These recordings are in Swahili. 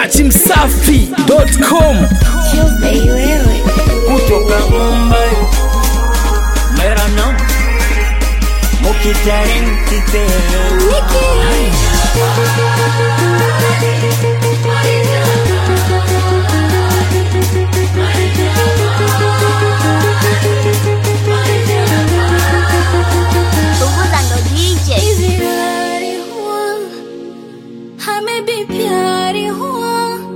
dachimsafi.com Tuesday wewe kutoka Mumbai मेरा नाम मुखी टैलेंट पे Punguza ndo DJ प्यार हुआ हमें भी प्यार हुआ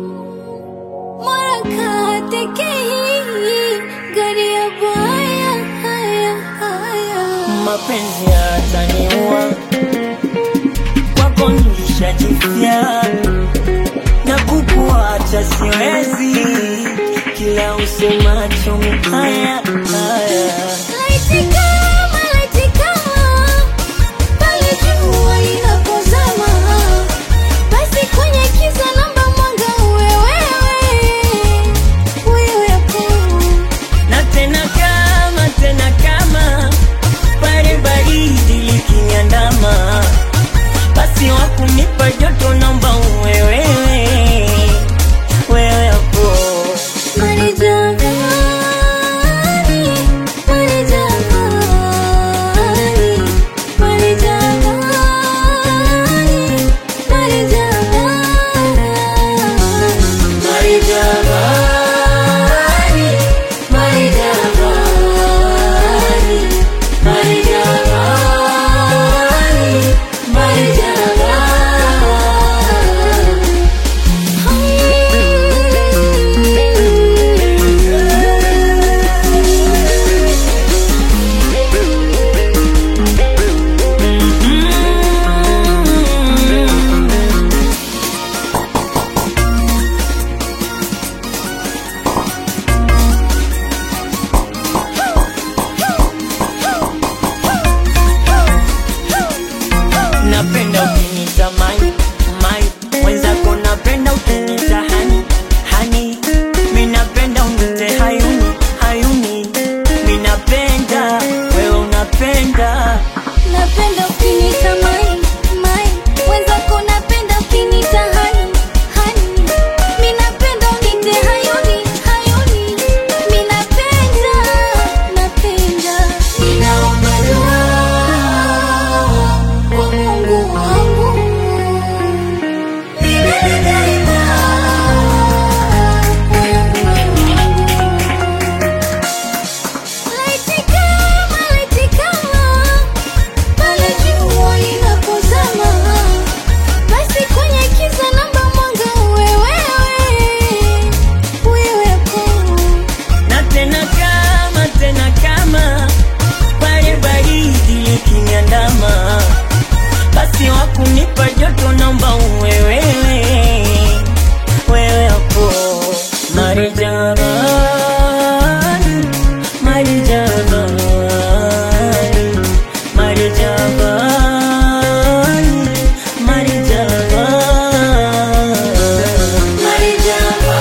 मुलाकात के ही गरिया आया आया आया mapenzi yataniua kwako nilishajifia na kukuacha siwezi kila usemacho haya haya Laiti kama, laiti kama, pale jua linapozama, basi kwenye giza namba mwanga uwe wewe, wewe hapo. na tena kama tena kama pale baridi likiniandama basi wakunipa joto naomba uwe wewe wewe hapo Marijani, marijani, marijani, marijani. napenda ukinita mai mai mwenzako napenda ukinita hani hani mi napenda unite hayuni hayuni mi napenda wewe unapenda Napenda ukinita mai, mai. Wenzako napenda ukinita hani, hani. Mi napenda unite hayuni, hayuni. Mi napenda, napenda. Ninaomba dua kwa Mungu wangu. Milele daima, moyo wangu. Laiti kama, laiti kama, pale jua linapozama, basi kwenye giza namba mwanga uwe wewe, wewe hapo. na tena kama tena kama pale baridi likiniandama basi wakunipa joto naomba uwe wewe wewe hapo marijabani marijabani marijabani marijabani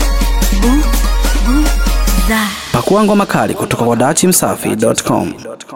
pakuangwa makali kutoka kwa dachimsafi.com